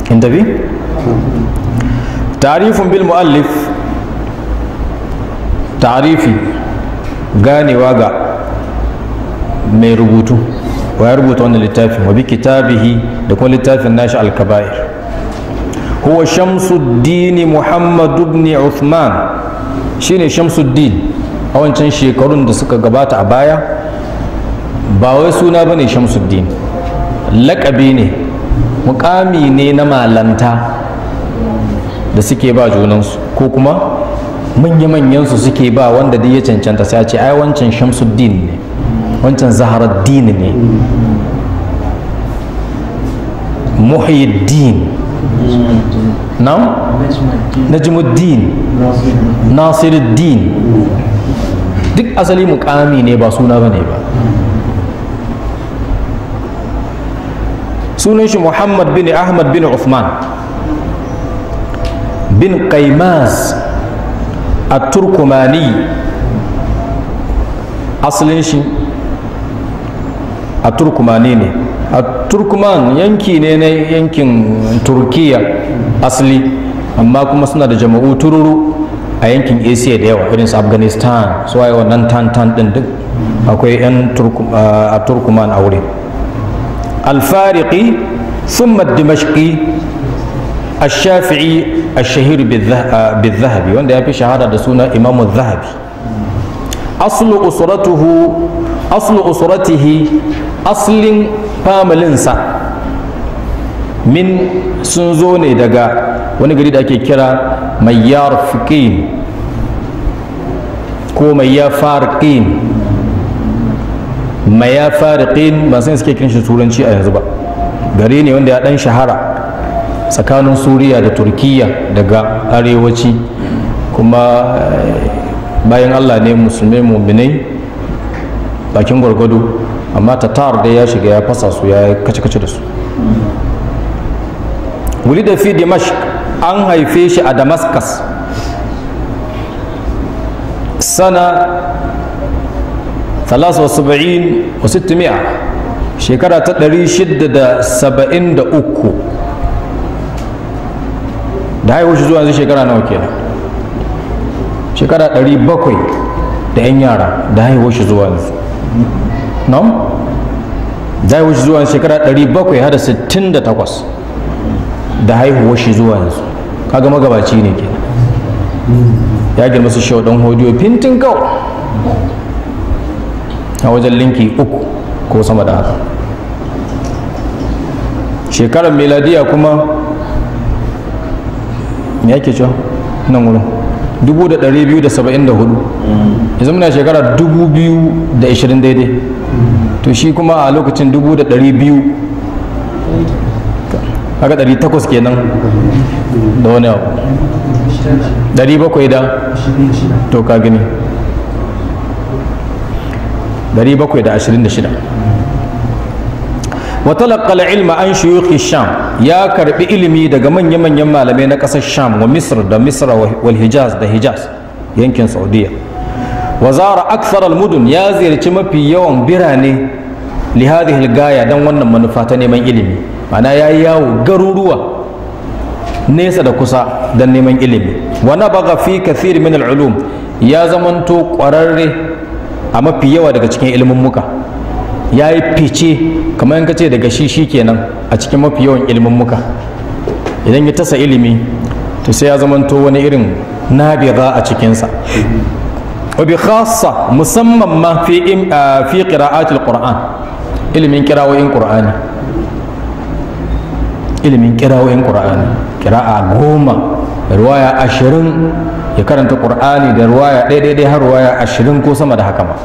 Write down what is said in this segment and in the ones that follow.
in tafi tarifin bil mu'allif tarifi ganewa ga mai rubutu wa ya rubuta wannan littafin wa bi kitabihi da kuma littafin nashi al-kaba'ir huwa shamsuddin muhammad ibn uthman shine shamsuddin a wancan shekarun da suka gabata a baya ba wai suna bane shamsuddin laƙabi ne mukami ne na malanta da suke ba junansu ko kuma manya-manyansu suke ba wanda duk ya cancanta sai a ce ai wancan shamsuddin ne wancan zaharaddin ne muhyiddin na najmuddin nasiruddin duk asali mukami ne ba suna bane ba sunan shi muhammad bin ahmad bin uthman bin qaimas a turkumani asalin shi a turkumani ne a turkuman yanki ne na yankin turkiya asali amma kuma suna da jama'u tururu a yankin asia da yawa irin su afghanistan su waye wannan tan-tan din duk akwai 'yan a turkuman a wurin الفارقي ثم الدمشقي الشافعي الشهير بالذهبي وان في شهادة دسونا إمام الذهبي أصل أسرته أصل أسرته أصل فاملنسا من سنزوني دقا wani gari da ake kira mayyar fiqin ko mayyar farqin maya fariqin ba san suke kiran shi turanci a yanzu ba gari ne wanda ya dan shahara tsakanin suriya da turkiya daga arewaci kuma bayan allah ne musulmai muminai bakin gwargwado amma tatar da ya shiga ya fasa su ya kace-kace da su wuli da fi dimashq an haife shi a damascus sana ثلاثة وسبعين وستمائة شكرا تدري شدة سبعين دا أكو da haihuwar shi zuwa yanzu shekara nawa kenan shekara ɗari bakwai da 'yan yara da haihuwar shi zuwa yanzu no? da haihuwar shi zuwa yanzu shekara ɗari bakwai hada sittin da takwas da haihuwar shi zuwa yanzu kaga magabaci ne kenan ya girma su shau ɗan hodiyo fintin kawai a wajen linki uku ko sama da haka shekarar miladiya kuma me yake cewa nan wurin 2,274 yanzu muna shekara 2,020 daidai to shi kuma a lokacin 2,200 haka 800 kenan da wani abu 700 da to ka gani 726 وتلقى العلم عن شيوخ الشام يا كرب علمي daga manya manyan malamai na kasar Sham wa Misr da Misr wal Hijaz da Hijaz yankin Saudiya wa zara akthar al mudun ya ziyarci mafi yawan birane li hadhihi al gaya dan wannan manufa ta neman ilimi ana yayi yawo garuruwa nesa da kusa dan neman ilimi wa nabaga fi kathir min al ulum ya zamanto kwararre a mafi yawa daga cikin ilimin muka ya yi fice kamar yanka ce daga shi shi kenan a cikin mafi yawan ilimin muka idan ya tasa ilimi to sai ya zamanto wani irin nabiga a cikinsa wabi khassa musamman ma fi fi qira'atil qur'an ilimin kirawoyin qur'ani ilimin kirawoyin qur'ani kira'a goma ruwaya ashirin ya karanta qur'ani da ruwaya ɗaya ɗaya har ruwaya ashirin ko sama da haka ma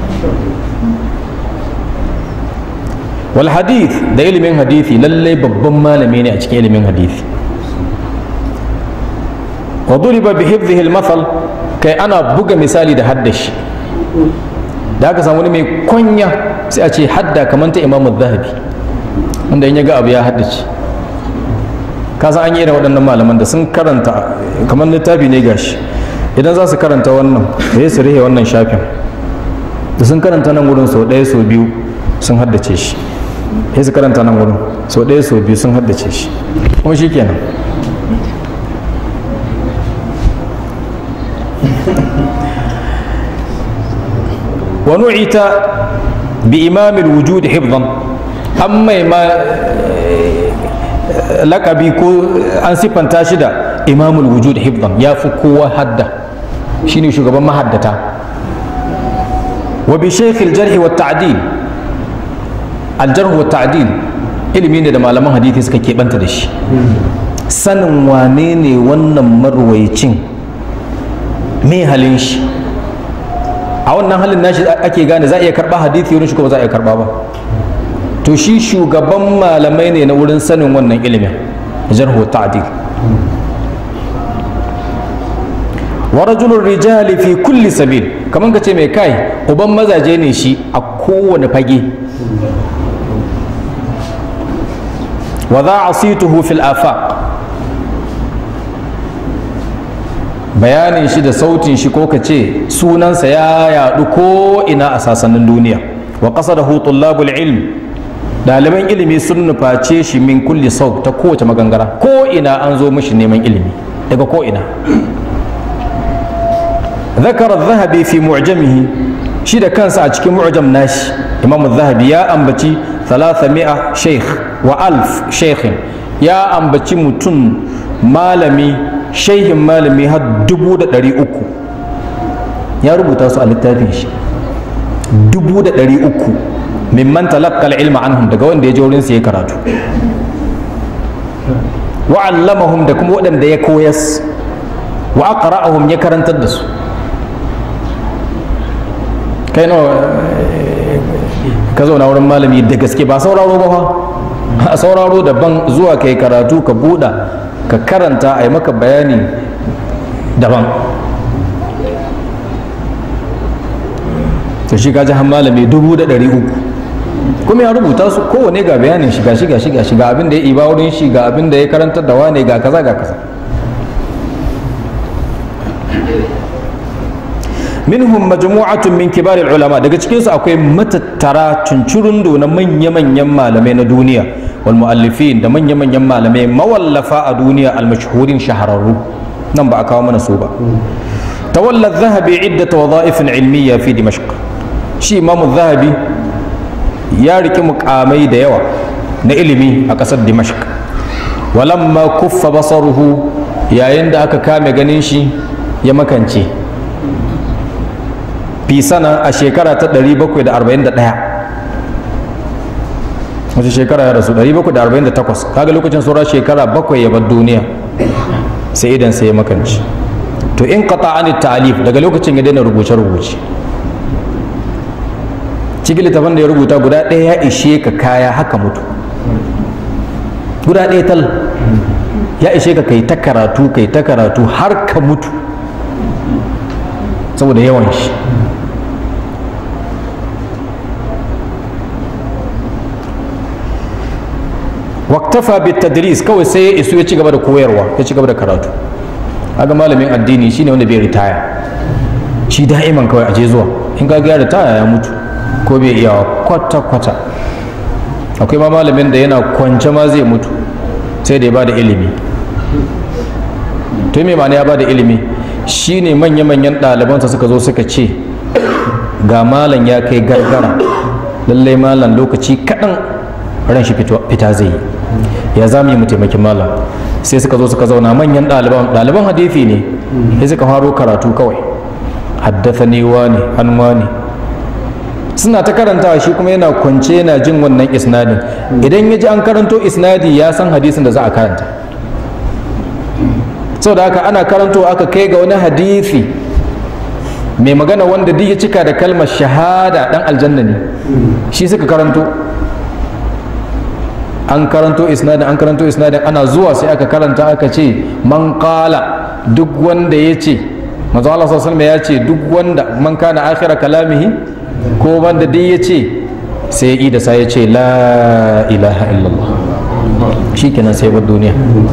wal hadith da ilimin hadithi lallai babban malami ne a cikin ilimin hadithi wa duriba bi hifdhihi al mathal kai ana buga misali da haddashi da aka samu wani mai kunya sai a ce hadda kamar ta imamu zahabi wanda in ya ga abu ya haddace ka san an yi irin waɗannan malaman da sun karanta kamar littafi ne gashi idan za su karanta wannan da ya su rihe wannan shafin da sun karanta nan wurin sau ɗaya sau biyu sun haddace shi sai su karanta nan wurin so ɗaya so biyu sun haddace shi kuma shi kenan ونعت بإمام الوجود حفظا أما ما lakabi ko an siffanta shi da imamul wujud hifdan ya fi kowa hadda shine shugaban mahaddata wa bi shaykhil jarh wa ta'dil al jarh wa ta'dil ilimi ne da malaman hadisi suka keɓanta da shi sanin wane ne wannan marwaicin me halin shi a wannan halin nashi ake gane za a iya karɓa hadisi wurin shi ko ba za a iya karɓa ba to shi shugaban malamai ne na wurin sanin wannan ilimin jarhu ta'dil wa rajulun rijali fi kulli sabil kaman ka ce mai kai uban mazaje ne shi a kowane fage wa za a situhu fil afaq bayanin shi da sautin shi ko ka ce sunansa ya yadu ko ina a sasannin duniya wa qasadahu tullabul ilm ɗaliban ilimi sun nuface shi min kulli sau ta kowace magangara ko ina an zo mishi neman ilimi daga ko ina ذكر الذهبي في معجمه shi da kansa a cikin mu'jam nashi imam zahabi ya ambaci 300 sheikh wa alf sheikhin ya ambaci mutum malami sheikhin malami har dubu da ɗari uku ya rubuta su a littafin shi dubu da ɗari uku mimman talaqqal ilma anhum daga wanda ya je wurin ya karatu wa allamahum da kuma waɗanda ya koyas wa aqra'ahum ya karantar da su kai nawa ka zauna wurin malami da gaske ba sauraro ba fa a sauraro daban zuwa kai karatu ka buɗa ka karanta a yi maka bayani daban to shi kaji han malami dubu da ɗari uku kuma ya rubuta su kowane ga bayanin shiga shiga shiga shiga abin da ya iba wurin shi ga abin da ya karantar da wane ga kaza ga kaza minhum majmu'atun min kibar ulama daga cikin su akwai matattara tuncurundo na manya-manyan malamai na duniya wal muallifin da manya-manyan malamai mawallafa a duniya al mashhurin shahararru nan ba a kawo mana su ba tawalla zahabi iddat wadha'if ilmiya fi dimashq shi imam zahabi ya riki mukamai da yawa na ilimi a kasar dimashq walamma kuffa basaruhu yayin da aka kame ganin shi ya makance fi sana a shekara ta 741 wace shekara ya rasu 748 kaga lokacin saura shekara bakwai ya bar duniya sai idan sai ya makanci to in qata an ta'alif daga lokacin ya daina rubuce rubuce cikin littafin da ya rubuta guda ɗaya ya ishe ka kaya haka mutu guda ɗaya tal ya ishe ka kai ta karatu kai ta karatu har ka mutu saboda yawan shi waktafa bit tadris kawai sai ya isu ya ci gaba da koyarwa ya ci gaba da karatu aga malamin addini shine wanda bai ritaya shi da'iman kawai aje zuwa in ga ya ritaya ya mutu ko bai iya kwata kwata akwai ma malamin da yana kwance ma zai mutu sai da ya bada ilimi to me ma'ana ya bada ilimi shine manya-manyan ɗalibansa suka zo suka ce ga malam ya kai gargara lallai malam lokaci kaɗan ran shi fita zai yi ya za mu yi mu taimaki malam sai suka zo suka zauna manyan ɗaliban ɗaliban hadithi ne sai suka faro karatu kawai haddasa ne wani an wani suna ta karantawa shi kuma yana kwance yana jin wannan isnadin idan ya ji an karanto isnadi ya san hadisin da za a karanta sau da haka ana karanto aka kai ga wani hadithi mai magana wanda duk ya cika da kalmar shahada dan aljanna ne shi suka karanto an karanto isnadin an karanto isnadin ana zuwa sai aka karanta aka ce man qala duk wanda ya ce manzo Allah sallallahu ya ce duk wanda man kana akhira kalamihi ko wanda duk ya ce sai ya da sai ya ce la ilaha illallah shikenan sai bar duniya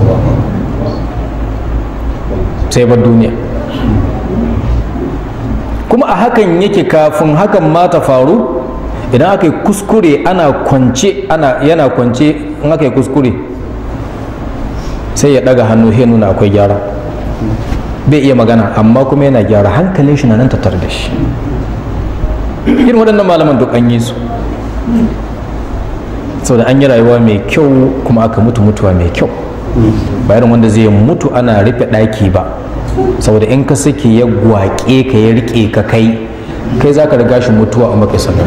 sai bar duniya kuma a hakan yake kafin hakan ma ta faru idan aka yi kuskure ana kwance ana yana kwance in aka yi kuskure sai ya daga hannu sai nuna akwai gyara bai iya magana amma kuma yana gyara hankalin shi na nan tattar da shi irin waɗannan malaman duk an yi su saboda an yi rayuwa mai kyau kuma aka mutu mutuwa mai kyau ba irin wanda zai mutu ana rufe ɗaki ba saboda in ka sake ya gwaƙe ka ya riƙe ka kai kai za ka riga shi mutuwa a maka sanar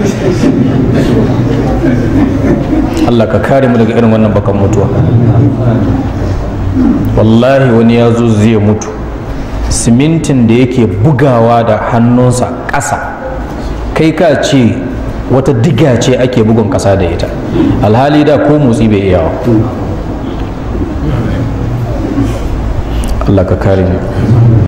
Allah ka kare mu daga irin wannan bakan mutuwa wallahi wani ya zo zai mutu simintin da yake bugawa da hannunsa ƙasa kai ka ce wata diga ce ake bugun ƙasa da ita alhali da ko motsi bai iyawa Allah ka kare mu